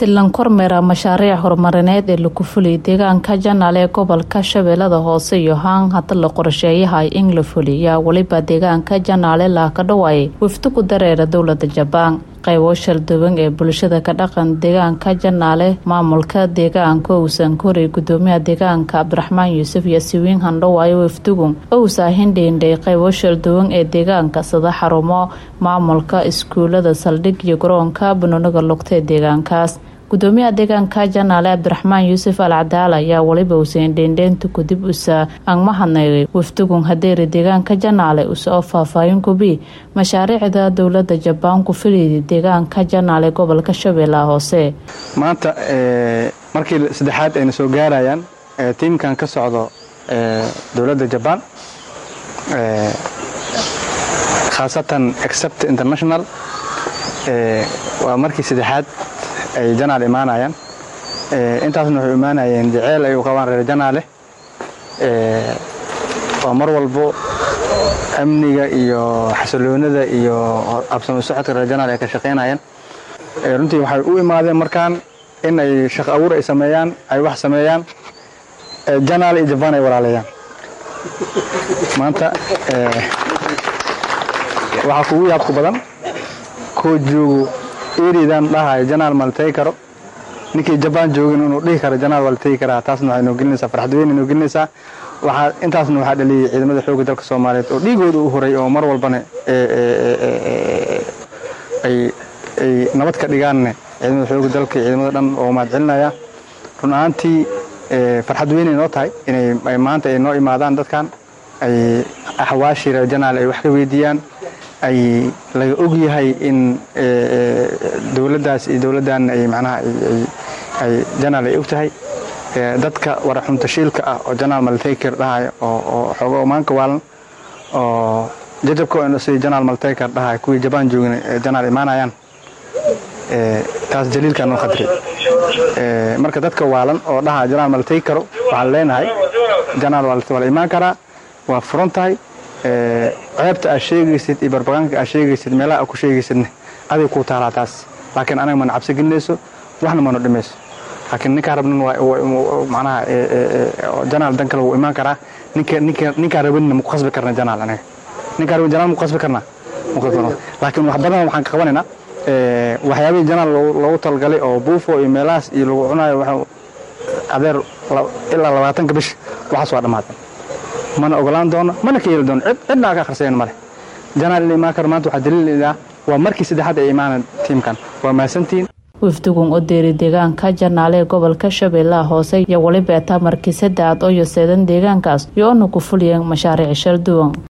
silan kormeera mashaariic horumarineed ee lagu fuliyay deegaanka janaal ee gobolka shabeellada hoose iyo haan hada la qorsheeyahay in la fuliyaa weliba deegaanka janaale laaka dhawaayay wafdi ku dareera dowlada jabaan qaybo shalduwan ee bulshada ka dhaqan deegaanka janaale maamulka deegaanka uusan koray gudoomiyaha deegaanka cabdiraxmaan yuusuf iyo siwiin handhawaayo wafdigu ousaa hindhiindhay qaybo shalduwan ee deegaanka sida xarumo maamulka iskuulada saldhig iyo garoonka banooniga lugta ee deegaankaas gudoomiyaha deegaanka janaale cabdiraxmaan yuusuf al cadaal ayaa weliba uuseen dheendheynta kadib usa angmahadnaygay wafdigun hadeeri deegaanka janaale usa oo faahfaahin kubi mashaariicda dowlada jabaan ku filayday deegaanka janaale gobolka shabeellaha hoose maanta markii saddexaad ayna soo gaarayaan tiimkan ka socdo dowladda jabaan khaasatan except international waa markii saddexaad ay janaal imaanayaan intaasna waxay imaanayeen jeceyl ay u qabaan reer janaale waa mar walbo amniga iyo xasiloonida iyo absamo socodka reer janaal ay ka shaqaynayaan runtii waxay u imaadeen markaan in ay shaqo abuur ay sameeyaan ay wax sameeyaan janaal iyo jabaan ay walaaleeyaan maanta waxaa kugu yaabku badan koo joogo eridan dhahayo janaal ma la tegi karo ninkii jabaan joogin inuu dhihi karo janaal waa la tegi karaa taasna waxay noo gelinaysaa farxad weyn noo gelinaysaa waxaa intaasna waxaa dhaliyay ciidamada xoogga dalka soomaaliyeed oo dhiigooda u horay oo mar walbana ay ay nabad ka dhigaanne ciidamada xoogga dalka iyo ciidamada dhan oo mahad celinaya run ahaantii farxad weynay noo tahay inay maanta ay noo imaadaan dadkan ay axwaashii reer janaal ay wax ka weydiiyaan ay laga og yahay in dowladdaas iyo dowladdan ay macnaha ay janaal ay og tahay dadka waraxuntashiilka ah oo janaal maltaker dhahayo oo xoogo maanka waalan oo jajabka sidii janaal maltaker dhahayo kuwii jabaan joogin janaal imaanayaan taas jaliilkaa noo khadri marka dadka waalan oo dhaha janaal maltay karo waxaan leenahay janaal waa la imaan karaa waa furan tahay ceebta aad sheegaysid iyo barbagaanka aad sheegaysid meelaha aad ku sheegaysidne aday kuu taalaa taas laakiin anaga mana cabsi gelinayso waxna mana dhimayso laakiin ninkaa rabnan manaha janaal dan kale wuu imaan karaa ninkaa rabanina maku khasbi karna janaal anaga ninkaa raban janaal maku khasbi karnaa laakiin wax badan waxaan ka qabanaynaa waxyaabihii janaal loogu talgalay oo buufo iyo meelahaas iyo lagu cunayo adeer ilaa labaatanka bish waxaas waa dhammaadeen mana ogolaan doono mana ka yeeli doono cidna aa ka akhrisayan male janaal ila imaan karo maanta waxaa daliil ah waa markii saddexaad ay imaanaan tiimkan waa mahadsantihiin wafdigun u deeri deegaanka janaale ee gobolka shabeellaha hoose iyo weliba etaa markii saddeaad oo yoseedan deegaankaas iyo ona ku fuliyeen mashaariic shalduwan